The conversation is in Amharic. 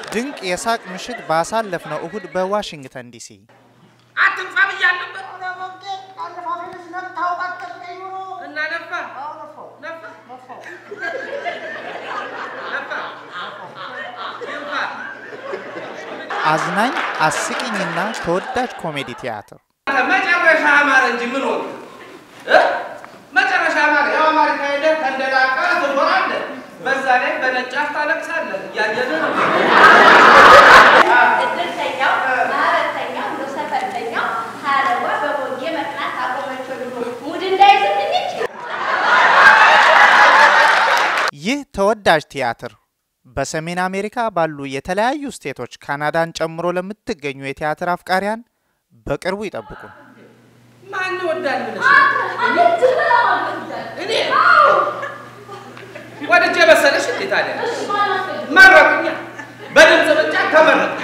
ድንቅ የሳቅ ምሽት ባሳለፍነው እሁድ በዋሽንግተን ዲሲ አትንፋ ብያለሁ ነበር እና ነፋ ነፋ ነፋ ይንፋ አዝናኝ አስቂኝና ተወዳጅ ኮሜዲ ቲያትር መጨረሻ አማረ እንጂ ምን ሆነ እ? መጨረሻ አማረ። ያው አማሪካ ሄደህ ተንደላቃ ትኖራለህ። በዛ ላይ በነጫፍ ታለቅሳለህ። እያየን ነው። እድርተኛው ማህበርተኛው እንደ ሰፈርተኛው ሀረዋ በቦጌ መቅናት አቆመች ብሎ ሙድ እንዳይዝብኝ ይህ ተወዳጅ ቲያትር በሰሜን አሜሪካ ባሉ የተለያዩ ስቴቶች ካናዳን ጨምሮ ለምትገኙ የቲያትር አፍቃሪያን በቅርቡ ይጠብቁን። ማን ይወዳል ብለሽ እኔ ወድጄ መሰለሽ እንዴ ታዲያ መረቁኛ በድምፅ ብቻ ተመረቅ